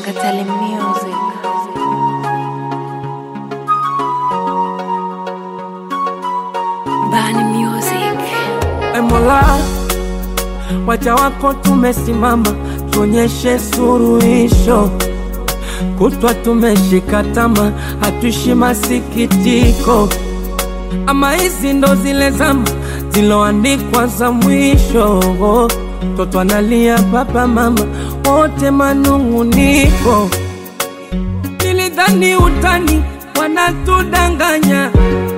Katali Music. Bani Music. E Mola, waja wako tumesimama, tuonyeshe suruhisho. Kutwa tumeshika tama, hatuishi masikitiko. Ama hizi ndo zile zama ziloandikwa za mwisho. Toto analia, baba mama wote manung'uniko. Nilidhani utani wanatudanganya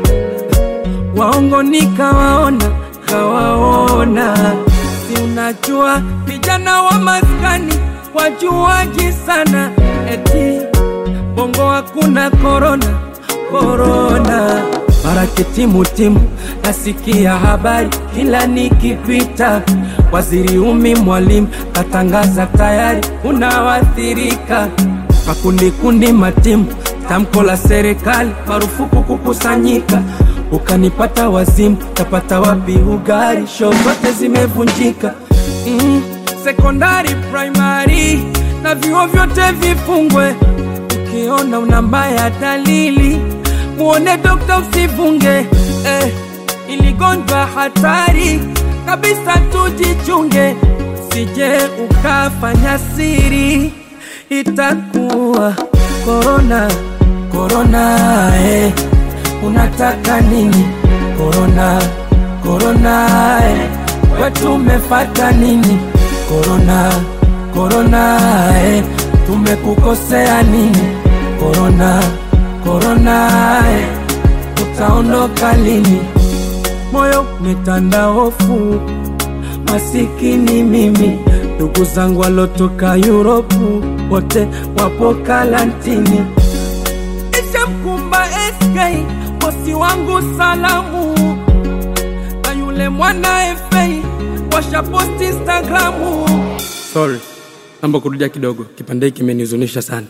waongo nikawaona, kawaona. Si unajua vijana wa maskani wajuaji sana, eti bongo hakuna korona, korona. Barake timu timu, nasikia habari kila nikipita. Waziri Umi Mwalimu katangaza tayari unawathirika makundi kundi matimu, tamko la serikali marufuku kukusanyika. Ukanipata wazimu, tapata wapi ugari? Show zote zimevunjika. Mm, sekondari, primary na vyuo vyote vifungwe. Ukiona una mbaya dalili, muone dokta usivunge. Eh, iligonjwa hatari kabisa, tujichunge, sije ukafanya siri itakuwa korona korona eh. Unataka nini korona korona eh. Wetu umefata nini korona korona eh. Tumekukosea nini korona korona eh. Utaondoka lini? Moyo umetanda hofu, masikini mimi ndugu zangu walotoka Yuropu wote wapo karantini. Ishamkumba SK bosi wangu salamu, na yule mwana FA washaposti Instagramu. Sorry, naomba kurudia kidogo, kipande hiki kimenihuzunisha sana.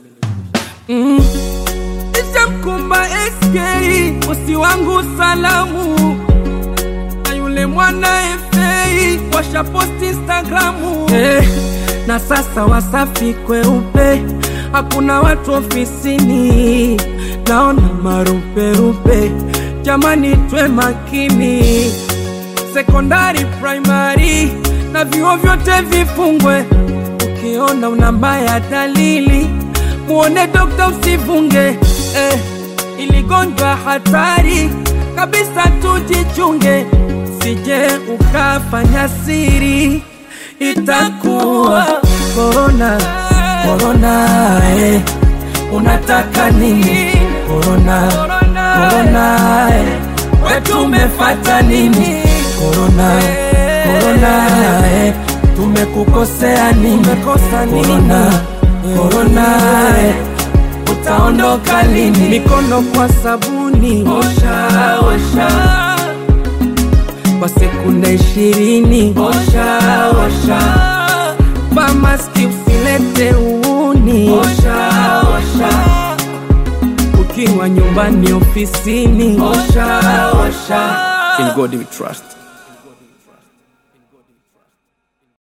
Mm. Ishamkumba SK bosi wangu salamu na yule mwana FA washaposti Instagramu eh, na sasa Wasafi kweupe, hakuna watu ofisini, naona maruperupe. Jamani, twe makini, sekondari, primary na vyuo vyote vifungwe. Ukiona una mbaya dalili, muone dokta usivunge. Eh, iligonjwa hatari kabisa, tujichunge, sije ukafanya siri, itakuwa korona korona. Eh, unataka nini korona korona? Eh, wetu umefata nini korona korona? Eh, tumekukosea nini korona korona? Eh, utaondoka lini? Mikono kwa sabuni, osha osha, kwa sekunde ishirini, osha osha, vaa maski usilete uuni, osha osha, ukiwa nyumbani, ofisini, osha osha. In God we trust.